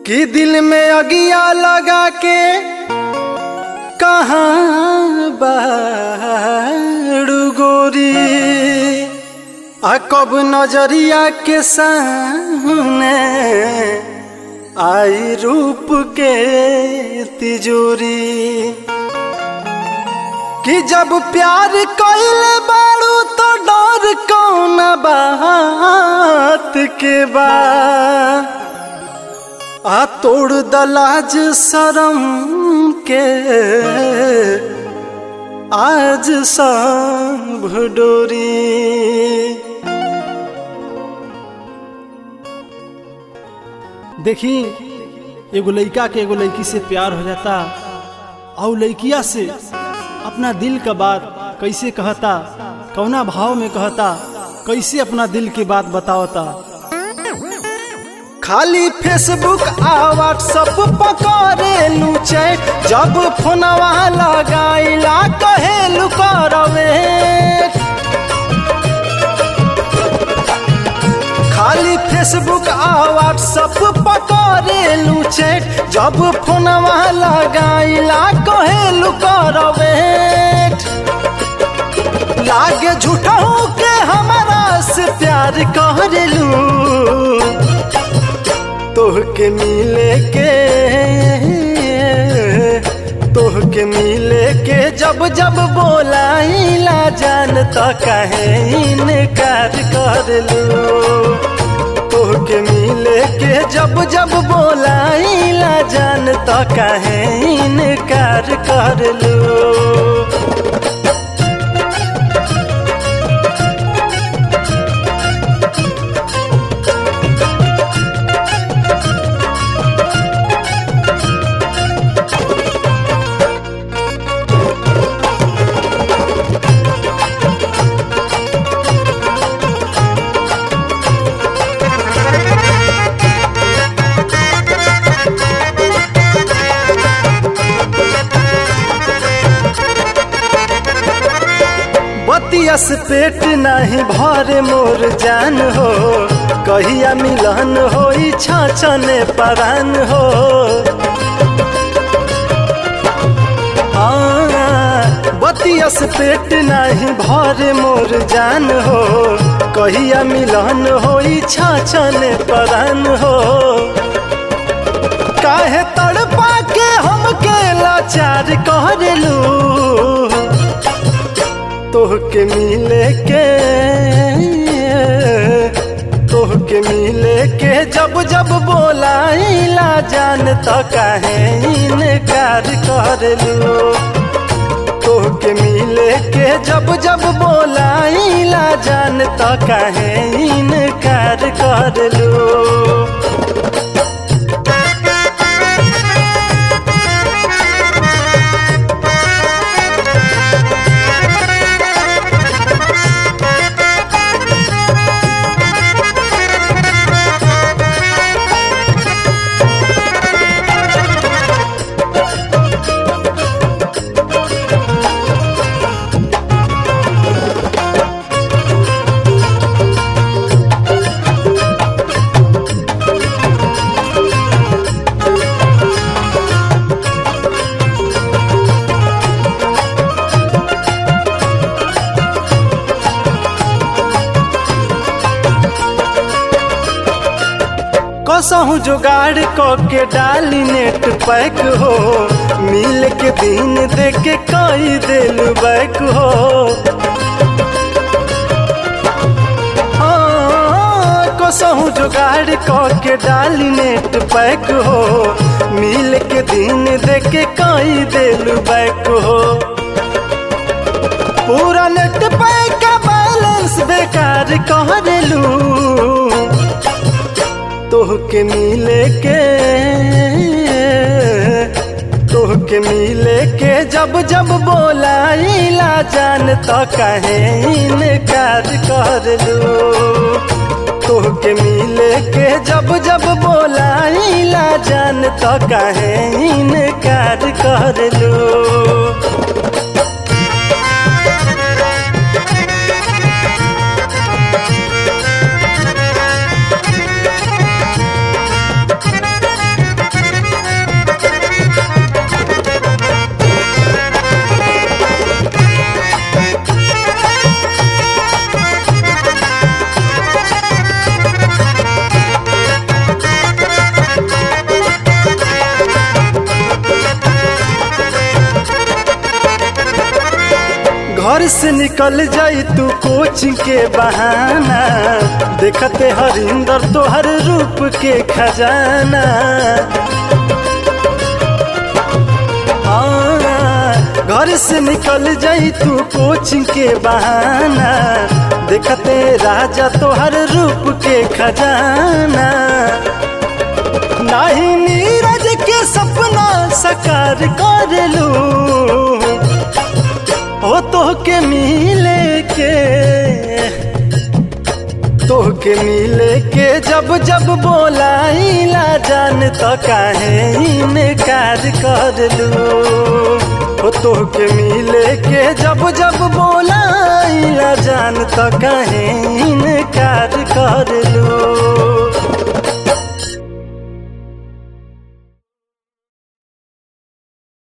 कि दिल में अगिया लगा के कहाँ बाड़ू गोरी आ कब नजरिया के सामने आई रूप के तिजोरी कि जब प्यार कइले बाड़ू तो डर कौन बात के बा आ तोड़ दलाज शरम के आज सब डोरी देखी एगो लड़का के एगो लड़की से प्यार हो जाता और लड़किया से अपना दिल का बात कैसे कहता कौना भाव में कहता कैसे अपना दिल की बात बतावता खाली फेसबुक आ व्हाट्सअप पकड़े चैट जब फोनवा लगाइला कहेलू करवे खाली फेसबुक आ व्हाट्सअप पकड़े चैट जब फोनवा लगाइला कहेलू करवे लागे झूठों के हमारा से प्यार करेलू तोहके मिले के तोहके मिले के जब जब बोलाइला जान तो कहे इनकार कर लू तोहके मिले के जब जब बोलाइला जान तो कहे इनकार कर लू बतियस पेट नहीं भरे मोर जान हो कहिया मिलन हो छाछने परान हो हाँ, बतियस पेट नहीं भरे मोर जान हो कहिया मिलन हो छाछने परान हो काहे तड़पा के हमके लाचार करेलू तोहके मिले के तोहके मिले के जब जब बोलाइला जान तो काहे इनकार करलू तोहके मिले के जब जब बोलाइला जान तो काहे इनकार करलू कसहू जुगाड़ क के डाली नेट पैक हो मिल के दिन दे के कई दिल बैक हो हाँ, कसहू जुगाड़ क के डाली नेट पैक हो मिल के दिन दे के कई दिल बैक हो पूरा नेट पैक का बैलेंस बेकार कह दिलू तोहके मिले के तोहके मिले के जब जब बोलाइला जान तो कहे इनकार कर लू तोहके मिले के जब जब बोलाइला जान तो कहे इनकार कर लू घर से निकल जाई तू कोचिंग के बहाना देखते हरिंदर तोहर रूप के खजाना हाँ, घर से निकल जाई तू कोचिंग के बहाना देखते राजा तोहर रूप के खजाना नाही नीरज के सपना सकार कर लू ओ तो के मिले के तो के मिले के जब जब बोलाइला जान तो काहे इनकार कर लू ओ तो के मिले के जब जब बोलाइला जान तो काहे इनकार कर लू